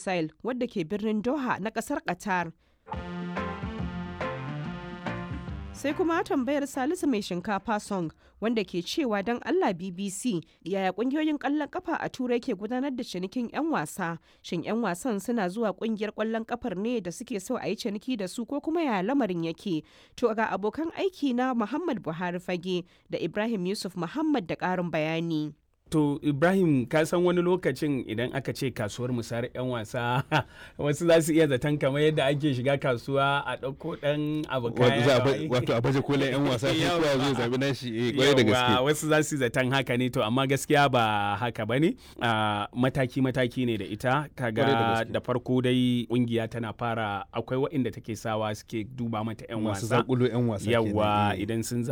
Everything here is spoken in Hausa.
Lusail wadda ke birnin Doha na kasar Qatar. sai kuma tambayar salisu mai shinkafa song wanda ke cewa don allah bbc yaya kungiyoyin kwallon kafa a turai ke gudanar da cinikin 'yan wasa shin 'yan wasan suna zuwa kungiyar kwallon kafar ne da suke so a yi ciniki da su ko kuma yaya lamarin yake to ga abokan aiki na muhammad buhari fage da ibrahim yusuf muhammad da karin bayani To Ibrahim ka san wani lokacin idan aka ce kasuwar musayar 'yan wasa wasu za su iya zaton kamar yadda ake shiga kasuwa a ɗauko ɗan abu kaya wato a baje kolin 'yan wasa sai kowa zai zabi nashi eh kwarai da gaske wasu za su zaton haka ne to amma gaskiya ba haka ba ne mataki mataki ne da ita kaga da farko dai kungiya tana fara akwai waɗanda take sawa suke duba mata 'yan wasa masu zakulo 'yan wasa yawa idan sun